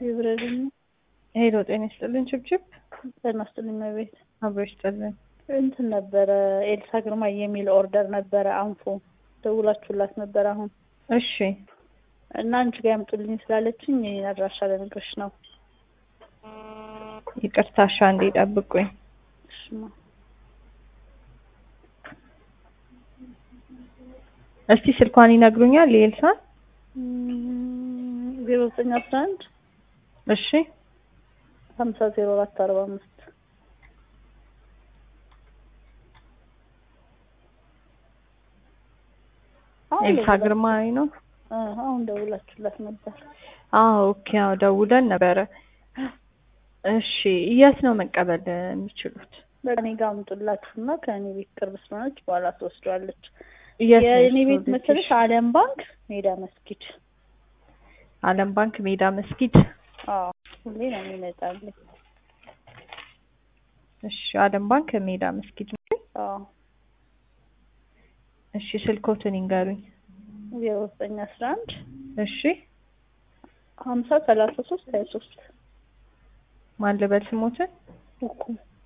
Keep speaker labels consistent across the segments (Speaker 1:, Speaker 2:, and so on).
Speaker 1: ይብረልኝ
Speaker 2: ሄሎ ጤና ይስጥልን ችብችብ
Speaker 1: ጤና ይስጥልኝ እመቤት
Speaker 2: አብሮ ይስጥልን
Speaker 1: እንትን ነበረ ኤልሳ ግርማ የሚል ኦርደር ነበረ አንፎ ደውላችሁላት ነበር አሁን
Speaker 2: እሺ
Speaker 1: እና አንቺ ጋር ያምጡልኝ ስላለችኝ የኔን አድራሻ ልነግርሽ ነው
Speaker 2: ይቅርታ እሺ አንዴ ጠብቁኝ
Speaker 1: እሽማ
Speaker 2: እስቲ ስልኳን ይነግሩኛል የኤልሳን
Speaker 1: ዜሮ ዘጠኝ አስራ አንድ
Speaker 2: እሺ
Speaker 1: ሀምሳ ዜሮ አራት አርባ አምስት
Speaker 2: ኤልሳ ግርማ ነው
Speaker 1: አሁን ደውላችሁላት ነበር
Speaker 2: አዎ ኦኬ አዎ ደውለን ነበረ እሺ የት ነው መቀበል የሚችሉት
Speaker 1: በእኔ ጋር አምጡላችሁና ከእኔ ቤት ቅርብ ስለሆነች በኋላ ትወስደዋለች
Speaker 2: የት ነው
Speaker 1: የእኔ ቤት
Speaker 2: እሱ
Speaker 1: መሰለሽ አለም ባንክ ሜዳ መስጊድ
Speaker 2: አለም ባንክ ሜዳ መስጊድ
Speaker 1: አዎ ሁሌ ነው የሚመጣልኝ
Speaker 2: እሺ አለም ባንክ ሜዳ መስጊድ
Speaker 1: አዎ
Speaker 2: እሺ ስልኮትን ይንገሩኝ
Speaker 1: ዜሮ ዘጠኝ አስራ አንድ
Speaker 2: እሺ
Speaker 1: ሀምሳ ሰላሳ ሶስት ሀያ ሶስት
Speaker 2: ማን ልበል ስሞትን
Speaker 1: እኮ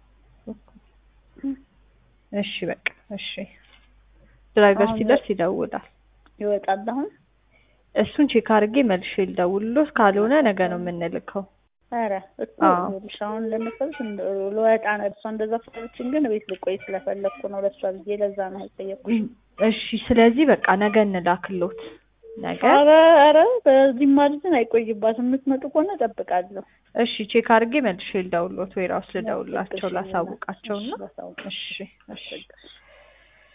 Speaker 2: እሺ በቃ እሺ ድራይቨር
Speaker 1: አሁን
Speaker 2: ሲደርስ ይደውላል
Speaker 1: ይወጣል አሁን
Speaker 2: እሱን ቼክ አድርጌ መልሼ ልደውልሎት ካልሆነ ነገ ነው የምንልከው
Speaker 1: ኧረ እኮ
Speaker 2: አዎ።
Speaker 1: ይኸውልሽ አሁን ለመሰለሽ እንደ- ልወጣ ነው እሷ እንደዛ ስላለችኝ ግን ቤት ልቆይ ስለፈለግኩ ነው ለእሷ ብዬ ለዛ ነው የጠየኩሽ
Speaker 2: እሺ ስለዚህ በቃ ነገ እንላክሎት ነገ
Speaker 1: ኧረ ኧረ በዚህ ማለትን አይቆይባትም የምትመጡ ከሆነ እጠብቃለሁ
Speaker 2: እሺ ቼክ አድርጌ መልሼ ልደውልሎት ወይ ራሱ ልደውልላቸው ላሳውቃቸውና
Speaker 1: ላሳውቅ
Speaker 2: እሺ እሺ